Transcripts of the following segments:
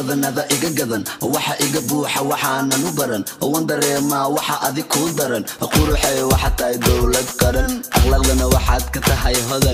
badanada iga gadan waxa iga buuxa waxaanan u baran wan dareemaa waxa adig kuu daran quruxay waxaad tahay dowlad qaran akhlaaqdana waxaad ka tahay hodan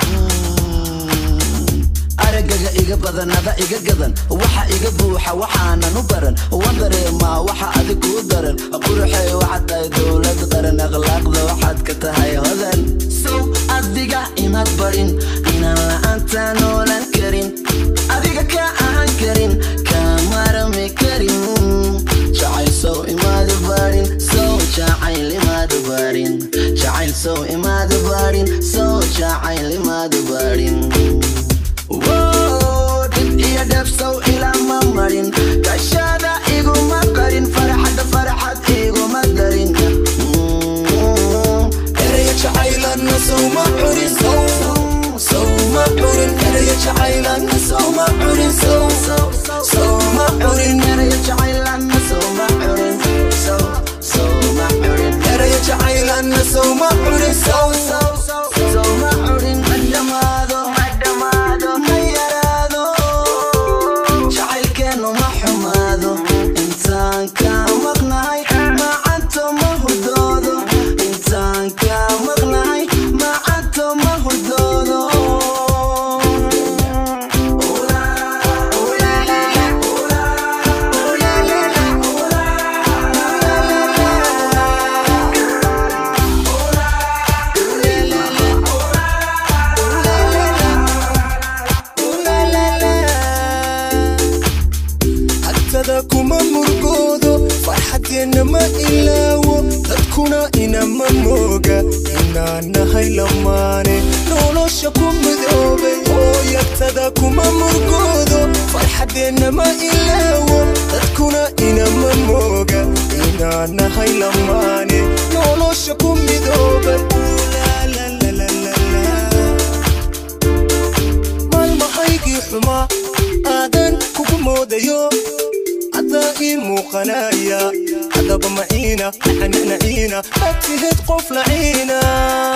aragaga iga badanada iga gadan waxa iga buuxa waxaanan u baran wan dareemaa waxa adig kuu daran quruxay waxaad tahay dowlad qaran akhlaaqda waxaad ka tahay hodan sow adiga imaad barin inaan la'aanta noolan karin adiga ka ahaan karin kamarami karin jacayl sow imaada barin sow jacayl imaada barin jacayl sow imaada barin sow jacayl imaada barin dib iyo dheefsow ilaa ma marin kashada iguma qarin farxadda farxad iguma darin eraya jacaylanna sowma curin sowma curin eraya jacaylanna sowma curin sowma curin eraya jacaylanna sowma curin sowma curin eraya jacaylanna sowma curin sow sowma curin ma dhamaado ma dhamaado ma yaraado jacaylkeenu ma xumaado intaan ka maqnahay macanto ma hurdoodo intaan ka maqnahay macanto ma hurdoodo agtada kuma murgoodo farxadeenna ma ilaawo dadkuna inama mooga inaan nahay lamaane nolosha ku midoobay hooyagtada kuma murgoodo farxadeenna ma ilaawo dadkuna inama mooga inaan nahay lamaane nolosha ku midoobay maalmahaygii xumaa aadan kugu moodayo adaa ii muuqanaya hadaba maciina naciina ma tihid qof laciina